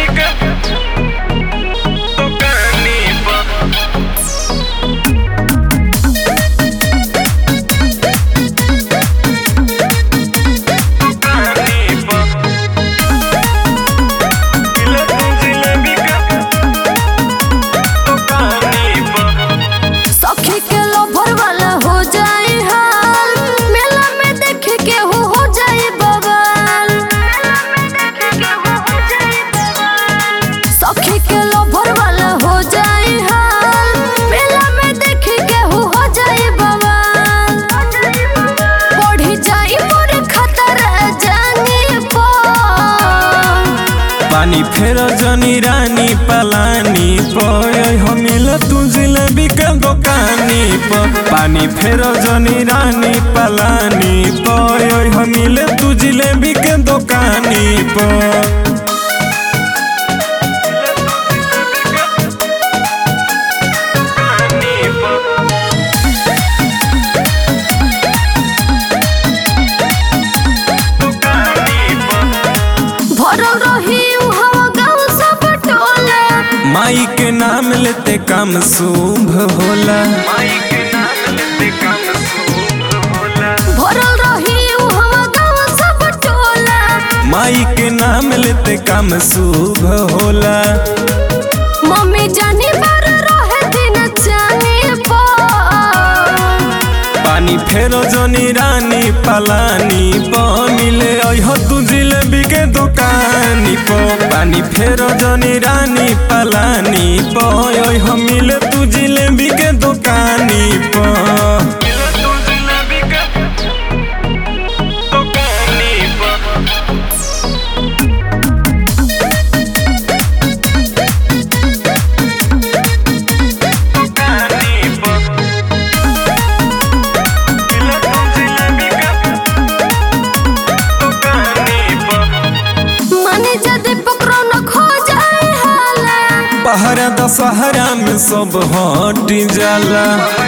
के दुकानी पर दुकानी पर किलो तू जिलेबी के दुकानी पर सखी के लोभर वाला हो जाए हाल मेला में देख के हो हो जाए बवाल सखी के लोभर वाला हो जाए हाल मेला में देख के हो हो जाए बवाल बढ़ी जाए मोर खतरा जाने पर पानी फेर जनी रानी पलानी पय हमिल तू जिलेबी के दुकानी पर पानी फेर जनी रानी पलानी पय हमिल तू जिलेबी के दुकानी पर भरल रही हवा गाँव सब टोला माई के नाम लेते काम शुभ होला माई के नाम लेते काम शुभ होला भरल रही हवा गाँव सब टोला माई के नाम लेते काम शुभ होला मम्मी जानी बार रहे दिन जाने पर पानी फेरो जनी रानी पलानी प मिले अह तू जिलेबी के दुकानी प पानी फेरो जनी रानी पलानी प अह मिले तू जिलेबी के दुकानी प माने जदि पकड़ो न खो जाए हाला पहरा दशहरा में सब हट जाला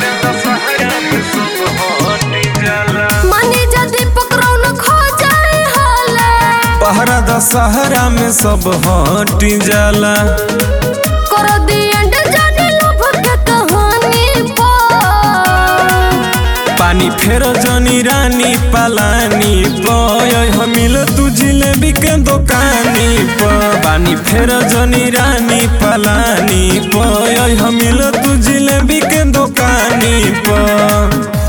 माने जदि पकड़ो न खो जाए हाला पहरा दशहरा में सब हट जाला करो दी एंड जाने लोभ के कहानी पर पानी फेर जनी रानी पलानी पय हमिल तू जिलेबी के दुकानी प पानी फेर जनी रानी पलानी पय हमिल तू जिलेबी के दुकानी प